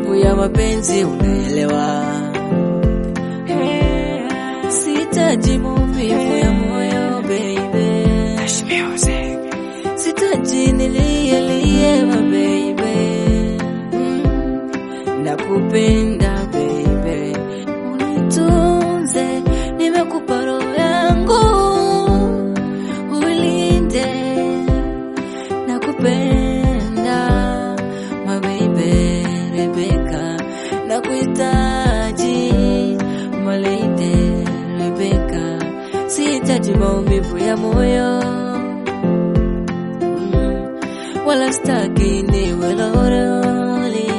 maumivu ya mapenzi, unaelewa. Sitaji maumivu ya moyo baby, sitaji nilielie baby, mm. nakupenda baby, unitunze, nimekupa roho yangu, ulinde, nakupenda my baby Rebecca, nakuhitaji my lady Rebecca, sihitaji maumivu ya moyo mm, wala staki niwe loroli.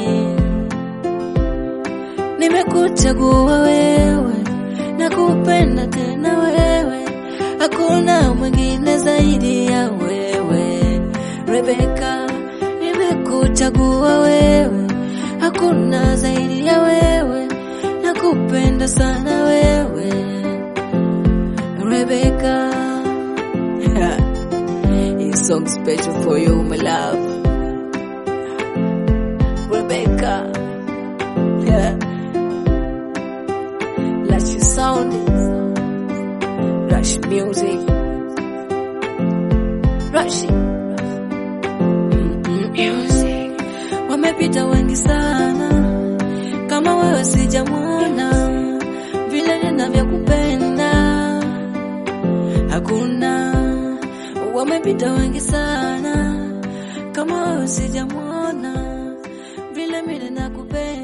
Nimekuchagua wewe, nakupenda tena wewe, hakuna mwingine zaidi ya wewe Rebecca. Nimekuchagua wewe, hakuna zaidi ya wewe, nakupenda sana wewe Rebecca. This song special for you, my love. Rebecca. Yeah. Lush sound. Rush music. Rush. Music. Wamepita wengi sana, kama wewe sijamwona vile ninavyokupenda hakuna. Wamepita wengi sana, kama wewe sijamwona vile mimi nakupenda.